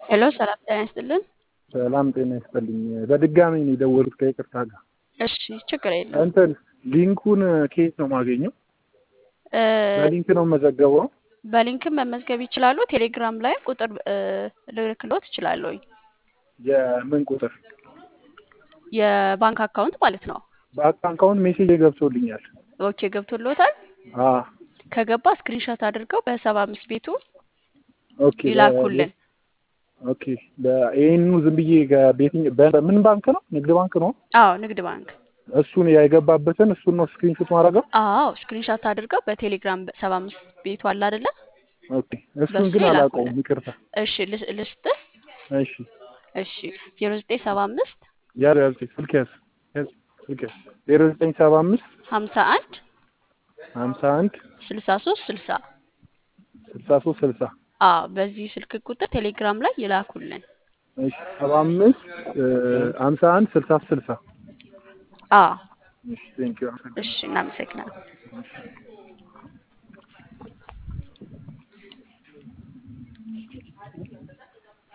ሄሎ ሰላም ጤና ይስጥልን። ሰላም ጤና ይስጥልኝ። በድጋሚ ነው የደወሉት ከይቅርታ ጋር። እሺ ችግር የለም። እንትን ሊንኩን ከየት ነው የማገኘው? እ፣ በሊንክ ነው የምመዘገበው? በሊንክም መመዝገብ ይችላሉ። ቴሌግራም ላይ ቁጥር እ፣ ልልክልዎት እችላለሁኝ። የምን ቁጥር? የባንክ አካውንት ማለት ነው። በአካውንት ሜሴጅ ገብቶልኛል። ኦኬ ገብቶልዎታል። አ ከገባ ስክሪንሾት አድርገው በሰባ አምስት ቤቱ ኦኬ ይላኩልን። ኦኬ ይህኑ ዝም ብዬ በየትኛው በምን ባንክ ነው? ንግድ ባንክ ነው። አዎ ንግድ ባንክ። እሱን የገባበትን እሱን ነው ስክሪንሾት ማድረገው። አዎ ስክሪንሾት አድርገው በቴሌግራም ሰባ አምስት ቤቱ አለ አይደለ? ኦኬ እሱን በሱ ግን ይላኩልን። አላውቀውም። ይቅርታ። እሺ ልስ- ልስጥህ። እሺ እሺ ዜሮ ዘጠኝ ሰባ አምስት ያዝ ያዝ ስልክ ያዝ ያዝ ስልክ ያዝ ዜሮ ዘጠኝ ሰባ አምስት ሀምሳ አንድ ሀምሳ አንድ ስልሳ ሶስት ስልሳ ስልሳ ሶስት ስልሳ አዎ በዚህ ስልክ ቁጥር ቴሌግራም ላይ ይላኩልን። እሺ ሰባ አምስት ሀምሳ አንድ ስልሳ ስልሳ አዎ እሺ ቴንኪው እሺ እናመሰግናለን።